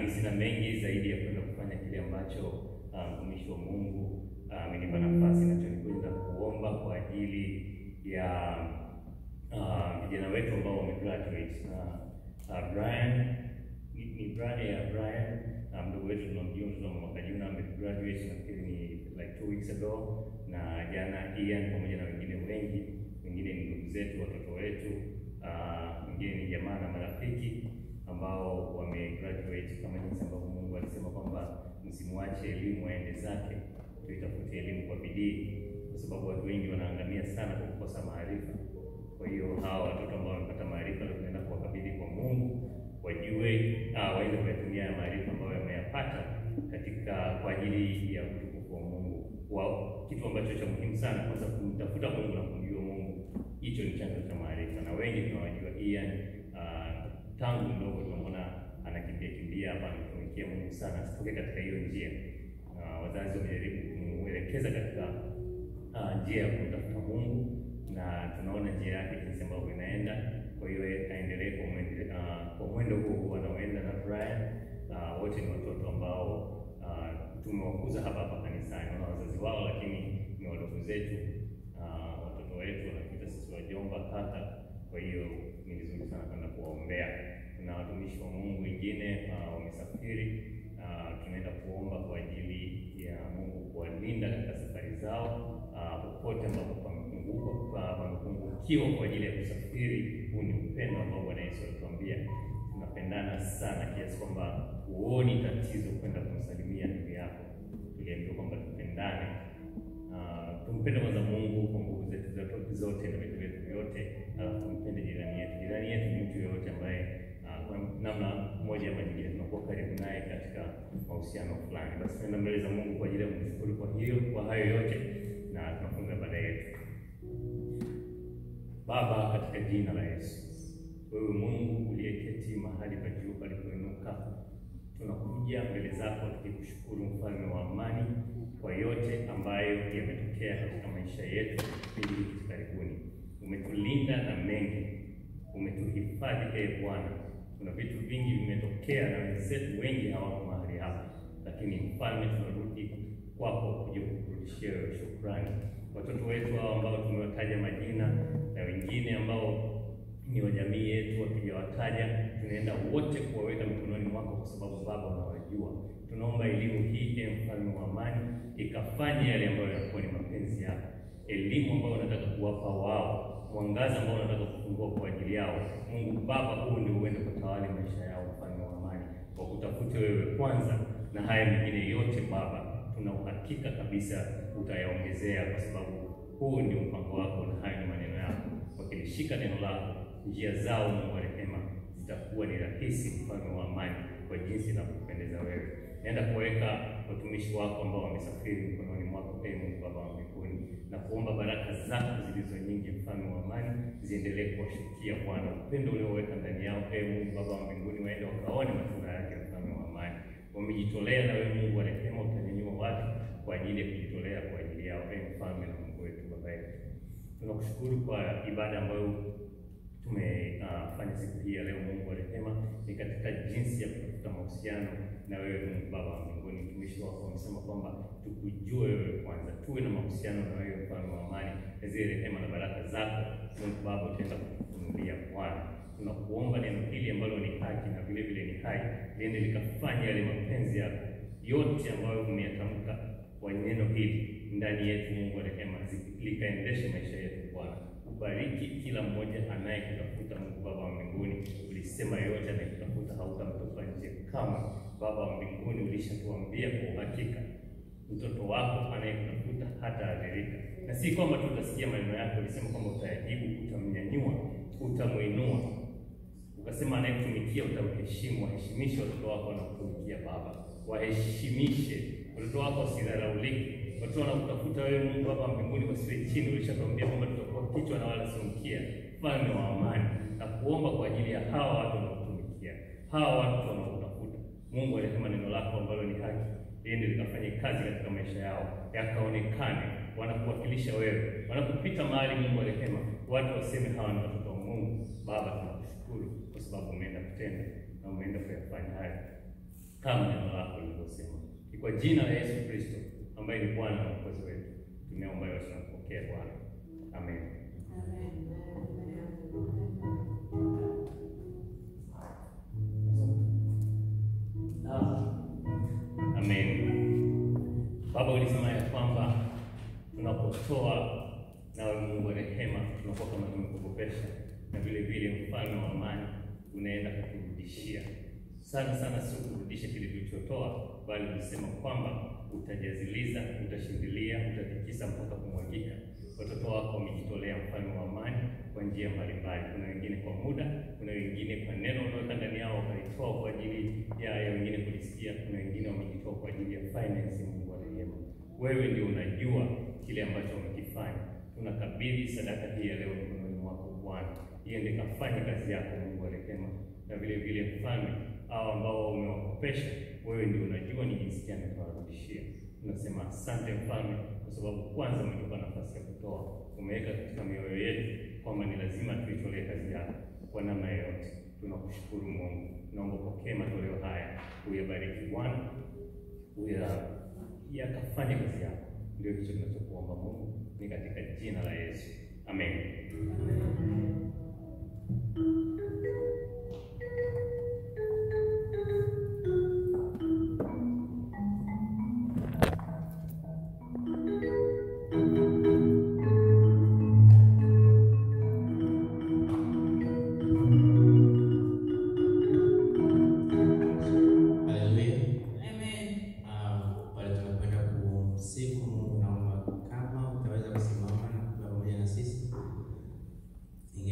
sina mengi zaidi ya kwenda kufanya kile ambacho mtumishi wa Mungu amenipa nafasi nacho ni kwenda kuomba kwa ajili ya vijana uh, wetu ambao wamegraduate uh, Brian ni, ni Brian ya Brian mdogo um, wetu tunamjua mtoto wa mwaka jana amegraduate nafikiri ni like two weeks ago, na jana Ian pamoja na wengine wengi, wengine ni ndugu zetu, watoto wetu, wengine uh, ni jamaa na marafiki ambao wamegraduate kama jinsi ambavyo Mungu alisema kwamba msimwache elimu aende zake, tuitafute elimu kwa bidii, kwa sababu watu wengi wanaangamia sana kwa kukosa maarifa. Kwa hiyo hawa watoto ambao wamepata maarifa leo tunaenda kuwakabidhi kwa Mungu wajue ah, waende kuyatumia ya maarifa ambayo wameyapata katika kwa ajili ya utukufu wa Mungu. Kwa kitu ambacho cha muhimu sana, kwanza kumtafuta Mungu na kumjua Mungu, hicho ni chanzo cha maarifa, na wengi tunawajua Ian uh, tangu mdogo tunamwona anakimbia kimbia hapa, anatumikia Mungu sana, asitoke katika hiyo njia. Uh, wazazi wamejaribu kumwelekeza katika uh, njia ya kumtafuta Mungu na tunaona njia yake jinsi ambavyo inaenda. Kwa hiyo aendelee kwa mwendo uh, kwa mwendo huo huo anaoenda na Brian. Uh, wote ni watoto ambao uh, tumewakuza hapa hapa kanisani, wana wazazi wao, lakini ni wadogo zetu. Uh, watoto wetu wanakuita sisi wajomba, kaka. Kwa hiyo ni vizuri sana kwenda kuwaombea. Kuna watumishi wa Mungu wengine uh, wamesafiri. Uh, tunaenda kuomba kwa ajili ya Mungu kuwalinda katika safari zao popote uh, ambapo pamepungukiwa kwa ajili ya kusafiri. Huu ni upendo ambao Bwana Yesu alituambia tunapendana sana kiasi kwamba huoni tatizo kwenda kumsalimia ndugu yako. Tuliambiwa kwamba tupendane, uh, tumpende kwanza Mungu kwa nguvu zetu zote na vitu vyetu vyote, alafu tumpende jirani yetu. Jirani yetu ni mtu yoyote ambaye uh, kwa namna moja ama nyingine tunakuwa karibu naye katika mahusiano fulani. Basi tunaenda mbele za Mungu kwa ajili ya kumshukuru kwa hiyo kwa hayo yote na tunafunga baada yetu. Baba, katika jina la Yesu, wewe Mungu uliyeketi mahali pa juu palipoinuka, tunakuja mbele zako tukikushukuru, mfalme wa amani, kwa yote ambayo yametokea katika maisha yetu kipindi hiki karibuni. Umetulinda na mengi, umetuhifadhi ee Bwana. Kuna vitu vingi vimetokea na wenzetu wengi hawako mahali hapa, lakini mfalme, tunarudi kwako kuja kukurudishia wewe shukrani. Watoto wetu hao ambao tumewataja majina na wengine ambao ni wa jamii yetu wakijawataja, tunaenda wote kuwaweka mikononi mwako, kwa sababu Baba unawajua. Tunaomba elimu hii e mfalme wa amani ikafanye yale ambayo yanakuwa ni mapenzi yako, elimu ambayo unataka kuwapa wao, mwangaza ambao unataka kufungua kwa ajili yao. Mungu Baba, huu ndio uende kutawali maisha yao, mfalme wa amani, kwa kutafute wewe kwanza, na haya mengine yote Baba tuna uhakika kabisa utayaongezea, kwa sababu huu ndio mpango wako na hayo ni maneno yako. Wakilishika neno lako, njia zao Mungu wa rehema zitakuwa ni rahisi, mfalme wa amani, kwa jinsi inavyokupendeza wewe. Naenda kuweka watumishi wako ambao wamesafiri mikononi mwako, ee Mungu Baba wa mbinguni, na kuomba baraka zako zilizo nyingi, mfalme wa amani, ziendelee kuwashukia Bwana. Upendo ulioweka ndani yao, ee Mungu Baba wa mbinguni, waende wakaone matunda yake, mfalme wa amani. Wamejitolea na wewe Mungu wa rehema, utanyanyua watu kwa ajili ya kujitolea kwa ajili yao, ee mfalme na Mungu wetu, Baba yetu, tunakushukuru kwa ibada ambayo tumefanya uh, siku hii ya leo. Mungu wa rehema, ni katika jinsi ya kutafuta mahusiano na wewe Mungu Baba wa mbinguni. Mtumishi wako amesema kwamba tukujue wewe kwanza, tuwe na mahusiano na wewe mfalme wa amani, na zile rehema na baraka zako Mungu Baba utaenda kutufunulia Bwana. Tunakuomba neno hili ambalo ni haki na vile vile ni hai liende likafanya yale mapenzi yako yote ambayo umeyatamka kwa neno hili ndani yetu, Mungu wa rehema, likaendeshe maisha yetu Bwana. Ubariki kila mmoja anayekutafuta Mungu Baba wa mbinguni. Ulisema yoyote anayekutafuta hautamtupa nje kama. Baba wa mbinguni, ulishatuambia kwa uhakika mtoto wako anayekutafuta hata adhirika, na si kwamba tutasikia maneno yako. Ulisema kwamba utayajibu, utamnyanyua, utamwinua, ukasema anayekutumikia utamheshimu. Waheshimishe watoto wako wanakutumikia Baba, waheshimishe watoto wako wasidharaulike. Watoto wanakutafuta wewe Mungu Baba wa mbinguni wasiwe chini. Ulishatuambia kwamba tutakuwa kichwa na wala sio mkia, mfalme wa amani, na kuomba kwa ajili ya hawa watu wanaokutumikia, hawa watu wanaokutafuta Mungu wa rehema, neno lako ambalo ni haki liende likafanye kazi katika maisha yao, yakaonekane wanakuwakilisha wewe, wanapopita mahali Mungu wa rehema, watu waseme hawa ni watoto wa Mungu. Baba, tunakushukuru kwa sababu umeenda kutenda na umeenda kuyafanya haya kama neno lako lilivyosema. Ni kwa jina la Yesu Kristo ambaye ni Bwana na Mwokozi wetu tumeomba yote na kupokea Bwana, amen. Amen. Baba, ulisema ya kwamba tunapotoa nawe Mungu wa rehema tunakuwa kama tumekukopesha, na vile vile mfalme wa amani unaenda kuturudishia sana sana, sio kurudisha kile tulichotoa, bali ulisema kwamba utajaziliza, utashindilia, utatikisa mpaka kumwagika. Watoto wako wamejitolea, mfalme wa amani, kwa njia mbalimbali. Kuna wengine kwa muda, kuna wengine kwa neno unaweka ndani yao wakalitoa kwa ajili ya, ya wengine kulisikia. Kuna wengine wamejitoa kwa ajili ya finance. Mungu wa rehema, wewe ndio unajua kile ambacho wamekifanya. Tunakabidhi sadaka hii ya leo mikononi mwako Bwana, iende kafanye kazi yako, Mungu wa rehema, na vile vile mfalme, hao ambao umewakopesha, wewe ndio unajua ni jinsi gani utawarudishia. Tunasema asante mfalme, kwa sababu kwanza umetupa nafasi ya kutoa, umeweka katika mioyo yetu kwamba ni lazima tuitolee kazi yako kwa namna yoyote. Tunakushukuru Mungu, naomba pokee matoleo haya, uyabariki Bwana, uya yakafanye kazi yako. Ndio hicho tunachokuomba Mungu, ni katika jina la Yesu, amen. Haleluya. Ah, pale tunakwenda kumsifu Mungu, naomba kama utaweza kusimama na kuwa pamoja na sisi.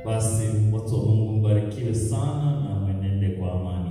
Basi watu wa Mungu mbarikiwe sana na mwenende kwa amani.